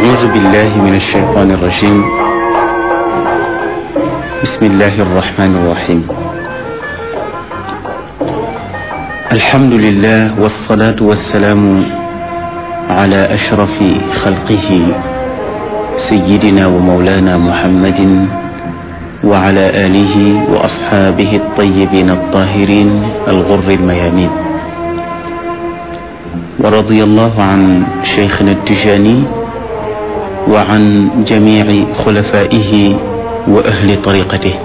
أعوذ بالله من الشيطان الرجيم بسم الله الرحمن الرحيم الحمد لله والصلاة والسلام على أشرف خلقه سيدنا ومولانا محمد وعلى آله وأصحابه الطيبين الطاهرين الغر الميامين ورضي الله عن شيخنا التجاني وعن جميع خلفائه وأهل طريقته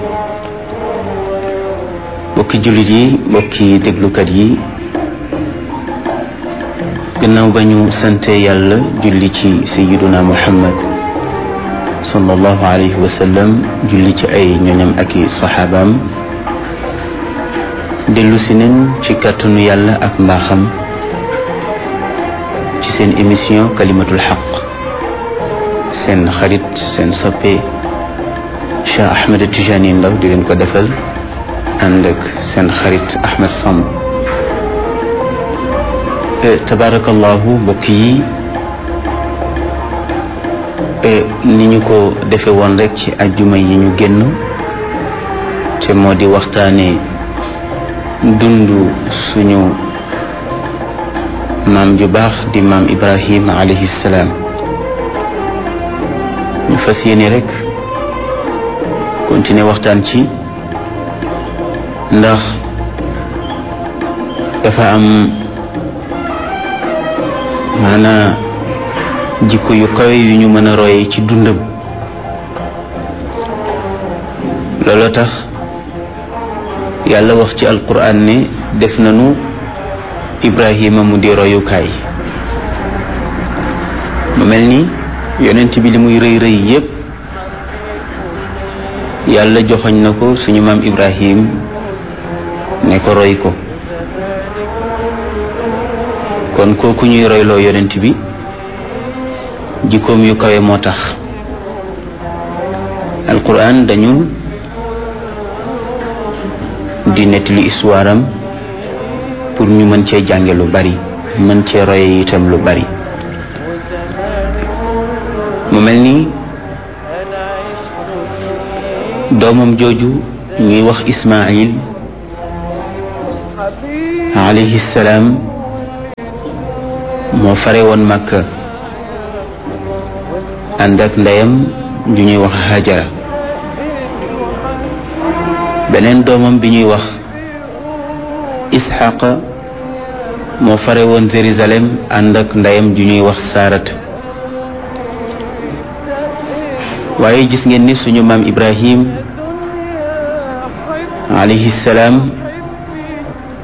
mbokki jullit yi mbokki déglukat yi gannaaw ba ñu sante yàlla julli ci sayiduna muhammad sallallahu alayhi wa sallam julli ci ay ñoñam ak i saxaabaam dellu si nañ ci kàttanu yàlla ak mbaaxam ci seen émission kalimatul xaq seen xarit seen soppe Cheikh Ahmed Tijani Ndaw di leen ko defal ànd ak seen xarit Ahmed Samb tabarakallahu mbokk yi ni ñu ko defe woon rek ci ajjuma yi ñu génn te moo di waxtaane dund suñu maam ju baax di maam Ibrahim alayhi salaam ñu fas yéene rek continuer waxtaan ci ndax dafa am maanaa jikko yu kawe yu ñu mën a roye ci dundam looloo tax yàlla wax ci alquran ne def nañu ibrahima mu di royukaay mu mel ni yonent bi li muy rëy rëy yépp yàlla joxoñ na ko suñu maam ibrahim ne ko roy ko kon kooku ñuy royloo yonent bi jikkoom yu kawe moo tax alquran dañu di nettali histoire am pour ñu mën cee jànge lu bari mën cee roye itam lu bari mu mel ni doomam jooju ñuy wax Ismaayil alayhi salaam moo fare woon Makka ànd ak ndeyam ju ñuy wax Hajara beneen doomam bi ñuy wax Isxaqa moo fare woon Jérusalem ànd ak ndeyam ju ñuy wax Saarat waaye gis ngeen ni suñu maam Ibrahim alayhi salaam